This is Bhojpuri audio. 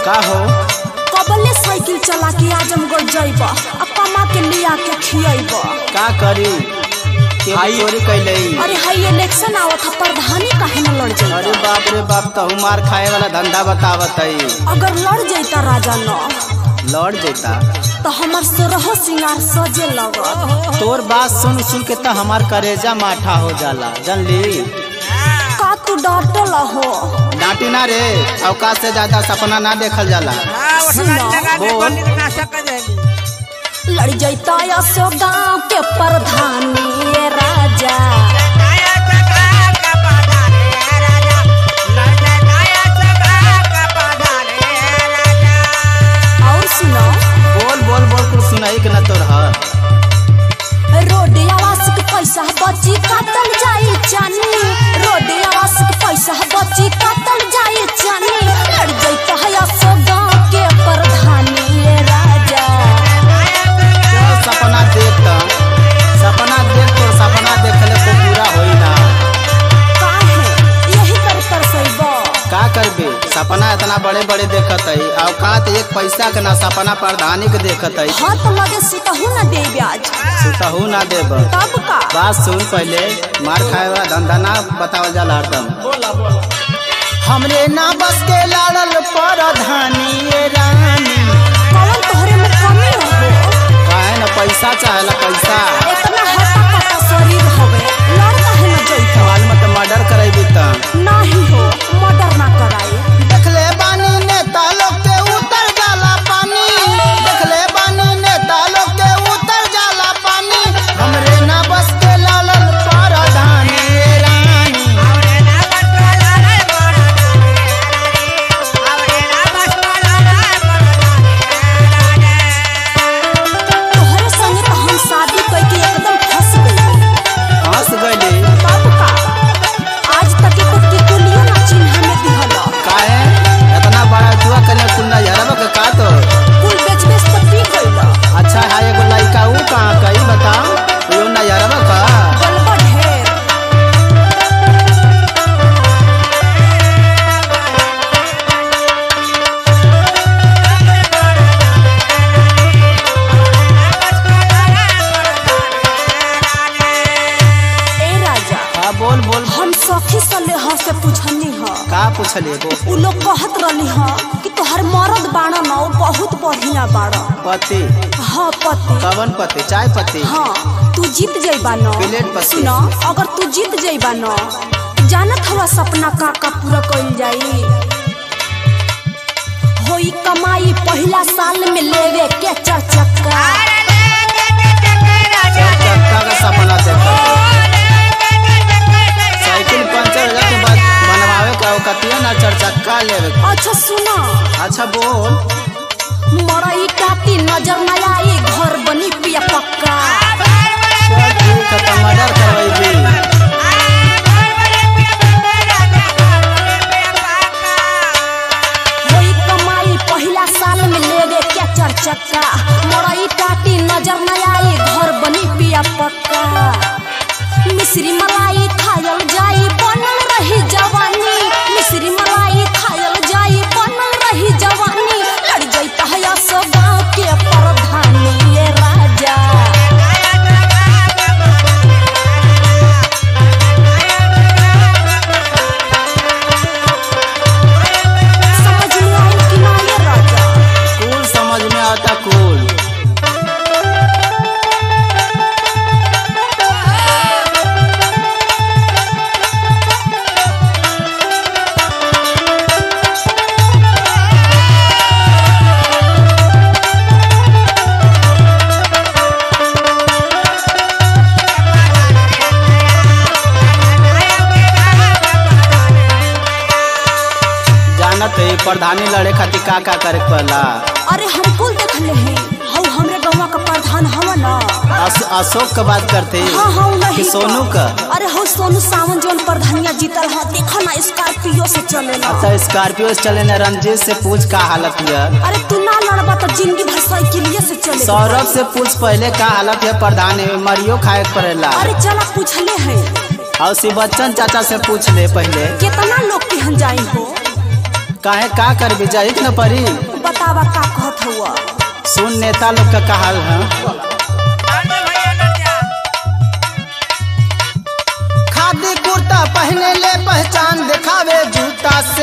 का हो कबले साइकिल चला के आजमगढ़ जइब आ कमा के लिया के खियब का करी केहू चोरी कैले अरे हाई इलेक्शन आवत ह प्रधानी काहे न लड़ अरे जाइता बाप रे बाप तहु मार खाए वाला धंधा बतावत है अगर लड़ जाइता राजा न लौट जेता तो हमर सोरह सिंगार सजे लगत तोर बात सुन सुन के तो हमार करेजा माठा हो जाला जानली का तू डटल हो डांटी ना रे अवकाश से ज्यादा सपना ना देखल जाला हाँ, वो सुनो, ठंडा जगह में बोल। पंडित नाशक कर देगी। लड़ जाइता असो गाँव के प्रधानी ये राजा गाया चका का पौधा रे राजा, लड़ जाए गाया चका का पौधा रे राजा। और सुनो बोल बोल बोल कुछ सुनाई के ना तोर ह रोड आवास के पैसा बची काटल जाई जानी रोड आवास के पैसा बची काटल जाई जानी लड़ जाइता है असो गाँव के प्रधानी ये राजा चल सपना देख त सपना देख तोर सपना देखले को पूरा होई ना काहे यही कर तरसैब का करबे सपना इतना बड़े बड़े देखत है औकात एक पैसा के ना सपना प्रधानी के देखत है हाथ लगे सुतहू न दे ब्याज सुतहू ना देब तब का बात सुन पहले मार खाए वाला धंधा ना बतावल जाला हरदम हमरे ना बस के लाड़ल प्रधानी ये रानी कौन तोहरे में कमी हो काहे ना पैसा चाहेला पैसा इतना हटा कटा शरीर हवे लड़ काहे न जइता माल मत मर्डर करेबी त नाही हो मर्डर ना कराई देखले बानी नेता लोग के उतर जाला पानी देखले बानी नेता लोग के उतर जाला पानी हमरे ना बस के लालल प्रधानी ये रानी आवरे ना बस वाला रे बड़ा रे राजा। आवरे ना बस वाला रे बड़ा रे राजा। तोहरे संगे तो हम शादी करके एकदम फंस गई हंस गइले तब का आज तक एको टिकुलियो ना चिन्ह में दिहल काहे इतना बड़ा जुआ कने कुंडा यारब के का तो कुल बेच बेच तो पी गइल अच्छा है एगो लड़का ऊ कहाँ कही बताओ यो ना यारब का गलबा ढेर ए राजा हाँ बोल बोल हम सखी सले ह से पूछनी ह का पूछले गो उ लोग कहत रहली ह कि तोहर मरद बाड़ा न उ बहुत बढ़िया बाड़ा पति हाँ पति कवन पति चाय पति हाँ तू जीत जइबा न प्लेट पति। सुन अगर तू जीत जइबा न जानत हवा सपना का का पूरा कइल जाई होई कमाई पहिला साल में लेवे के चार चक्का चार चक्का का सपना देखा साइकिल पंचर हो जाए के बाद बनवावे का कतिया ना चार चक्का लेवे के। अच्छा सुना अच्छा बोल मरई काटी नजर न आई घर बनी पिया पक्का चल ठीक है तो मर्डर करवाई होई कमाई पहिला साल में लेवे के चार चक्का मरई काटी नजर न आई घर बनी पिया पक्का मिश्री मलाई खायल जाई बनल रही जवानी मिश्री मलाई खायल जाई बनल रही जवानी लड़ जाता है सो गाँव के प्रधानी ये राजा समझ में आई कि ना ये राजा कूल समझ में आता कूल जानत है प्रधानी लड़े खातिर का का करे के पड़ला अरे हम कुल देखले हैं हऊ हमरे गौवा का प्रधान हवा ना अस, अशोक का बात करते हाँ हाँ कि नहीं सोनू का अरे हो सोनू सावन जोन प्रधानिया जीतल ह देखो ना स्कॉर्पियो से चलेला अच्छा स्कॉर्पियो से चले न रंजीत से पूछ का हालत है अरे तू ना लड़बा तो जिंदगी भर साइकिलिए से चले सौरभ से पूछ पहले का हालत है प्रधान है मरियो खाए के पड़ेला अरे चला पूछले हैं और शिव बच्चन चाचा से पूछ ले पहले कितना लोग केहन जाई हो काहे का कर भी जाई न परी बतावा का कहत हुआ सुन नेता लोग का कहल है लड़ जा भैया लड़ जा खादी कुर्ता पहने ले पहचान दिखावे जूता